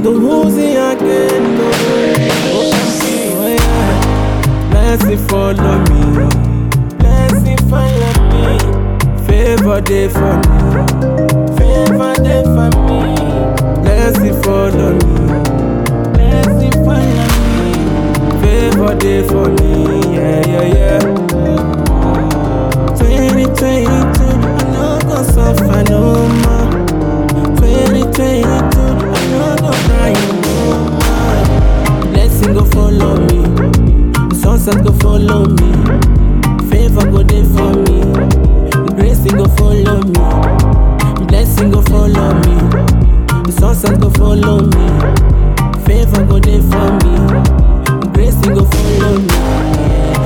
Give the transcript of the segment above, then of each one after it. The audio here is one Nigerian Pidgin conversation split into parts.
to Uzi again. Oh, oh yeah. Blessing follow me. Blessing follow me. Favor day for me. Favor day for me. Blessing follow me. Blessing follow me. Favor day for me. Yeah, yeah, yeah. 2022, I know go suffer no more. 2022, I know go cry no more. Blessing go follow me, the sunset go follow me, favor go there for me, the grace go follow me, blessing go follow me, the sunset go follow me, favor go there for me, the grace go follow me.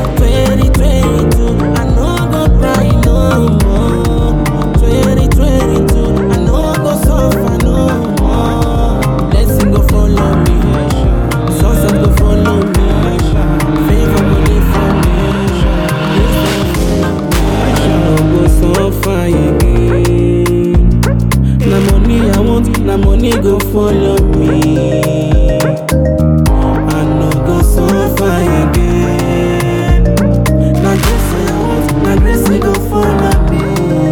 2022, I know go cry no more. 2022, I know go suffer no more. Blessing go follow me, sunset go follow me, favor go dey for me. I no go suffer again. Na money I want, na money go follow me. I no go suffer again. Na grace I want, na grace go follow me.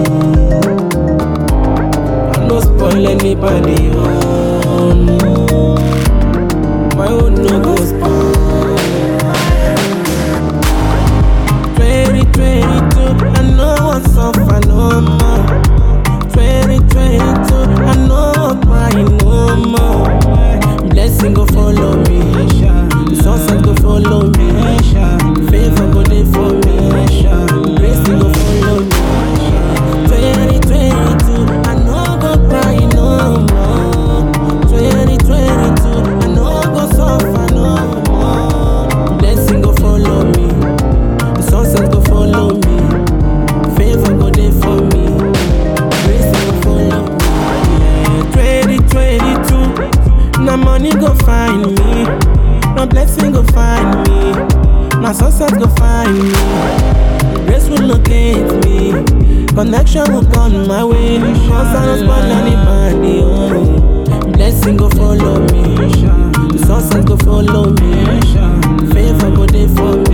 I no spoil anybody own. My own no go spoil. 2022, I know I suffer no more. 2022, I know I cry no more. Blessing go follow me, the sunset go follow me, favor go there for me, grace go follow me. 2022, I know go cry no more. 2022, I know go suffer no more. Blessing go follow me, the sunset go follow me, favor go there for me, grace go follow me. 2022, na money go find me, na blessing go find me, na sunset go find me. Grace will locate me. Connection will come my way. Cause I don't spoil anybody. Oh. Blessing go follow me. The sunset go follow me. Favor go there for me.